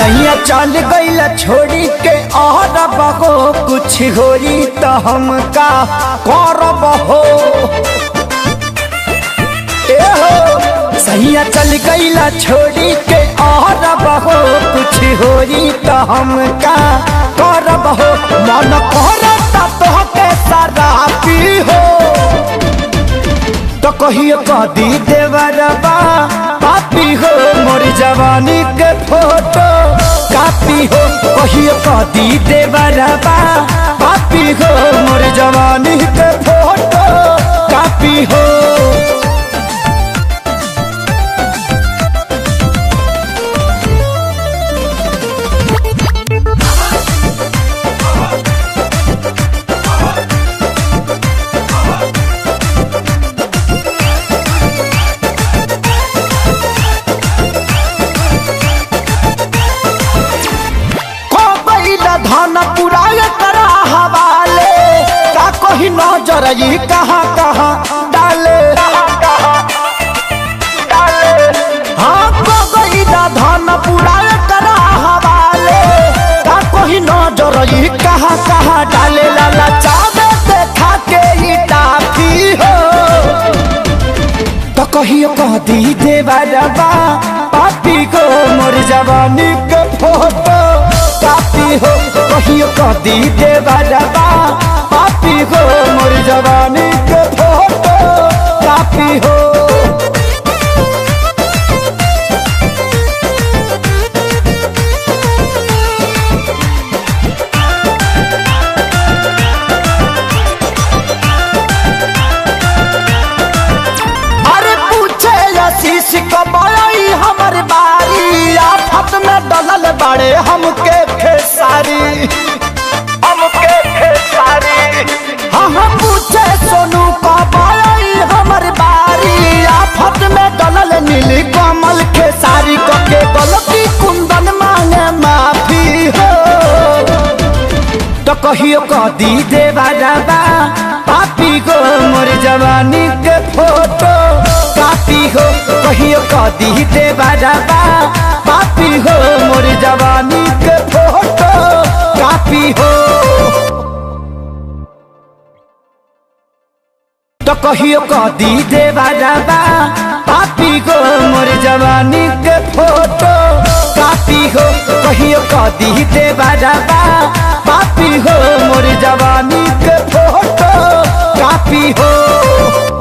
सैया चल गईला छोड़ी के और बहो कुछ होई तो हम का करब हो ए हो सैया चल गईला छोड़ी के और बहो कुछ होई तो हम का करब हो मन करता तो के सारा पी हो तो कहियो कदी देवरबा पापी हो मोर जवानी के फोटो कापी हो कहियो कदी देवरबा पापी हो मोर जवानी के फोटो कापी हो कोबैला धन पुराय करा हवाले का कोही नजर ई कहाँ कहाँ डाले हाँ कोबैला धन पुराय करा हवाले का कोही नजर ई कहाँ कहाँ डाले लाला चावे देखा के ई टाफी हो तो कहियो कह दी देवरबा पापी को मोर जवानी के फोटो कापी हो कहियो कह दी देवरबा पापी को मोर जवानी के फोटो कापी हो अरे पूछे आशीष कमाई हमर बारी आफत में डलल बड़े हमके खेसारी हमके खेसारी हाँ हाँ पूछे सोनू कमाई हमर बारी आफत में डलल नीली कमल खेसारी कके गलती कुंदन मांगे माफी हो तो कहियो कदी देवा जाबा पापी को मोर जवानी के फोटो कापी हो कहियो कदी देवा जाबा पापी हो मोर जवानी के फोटो कापी हो तो कहियो कदी देवा जाबा पापी को मोर जवानी के फोटो कापी हो कहियो कदी देवा जाबा पापी हो मोर जवानी के फोटो कापी हो